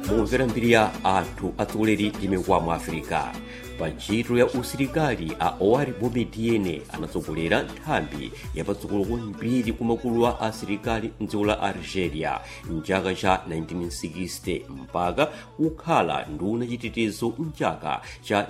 mumvera mbiri ya anthu atsogoleri ndi mikwamo afirika pa ntchito ya usilikali a owari boumediene anatsogolera nthambi yapatsogolo kwambiri kumakulu a asilikali mdziko la algeria mchaka cha 1960 mpaka kukhala nduna chitetezo mchaka cha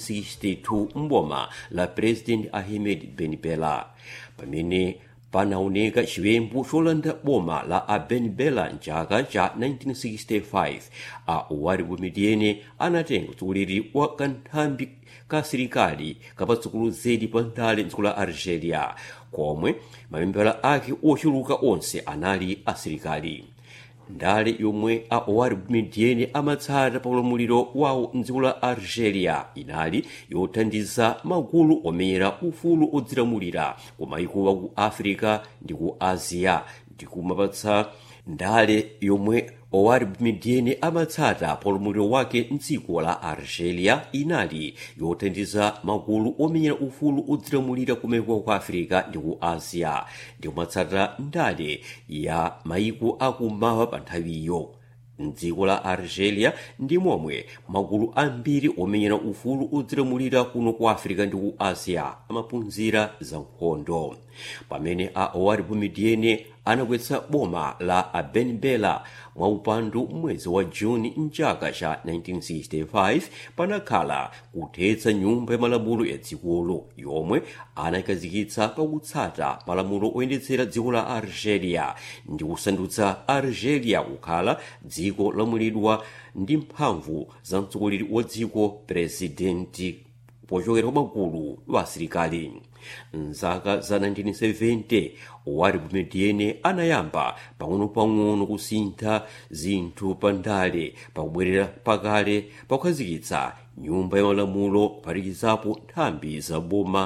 1962 mboma la president ahmed ben bella pamene panaoneka chiwembu cholanda boma la a ben bella mchaka cha 1965 a owari boumediene anatenga utsogoleri wa kanthambi ka asilikali kapatsogolo zedi pa ndale mdziko la algeria komwe mamembala ake ochuluka onse anali asilikali ndale yomwe a owari boumediene amatsata pa ulamuliro wawo mdziko la algeria inali yothandiza magulu omenyera ufulu odzilamulira ku mayiko aku africa ndi ku asia ndi kumapatsa ndale yomwe owari boumediene amatsata pa ulamuliro wake mdziko la algeria inali yothandiza magulu omenyera ufulu odzilamulira kumeko ku africa ndi ku asia ndi kumatsata ndale ya mayiko akummawa pa nthawiyo mdziko la algeria ndi momwe magulu ambiri omenyera ufulu odzilamulira kuno ku africa ndi ku asia amaphunzira za nkhondo pamene a owari boumediene anakwetsa boma la a ben bella mwaupandu mwezi wa juni mchaka cha 1965 panakhala kuthetsa nyumba ya malamulo ya dzikolo yomwe anayikazikitsa pakutsata malamulo oyendetsera dziko la algeria ndi kusandutsa algeria kukhala dziko lamulidwa ndi mphamvu za mtsogoleri wa dziko presidenti pochokera kwa magulu wa asilikali mzaka za 1970 owari boumediene anayamba pang'ono-pang'ono kusintha zinthu pa ndale pakubwerera pakale pakukhazikitsa nyumba ya malamulo kuphatikizapo nthambi za boma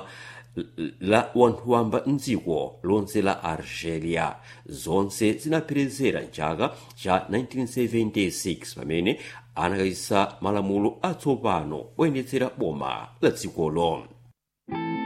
la wanthu wamba mdziko lonse la algeria zonse zinapherezera mchaka cha 1976 pamene anakhazikitsa malamulo atsopano oyendetsera boma la dzikolo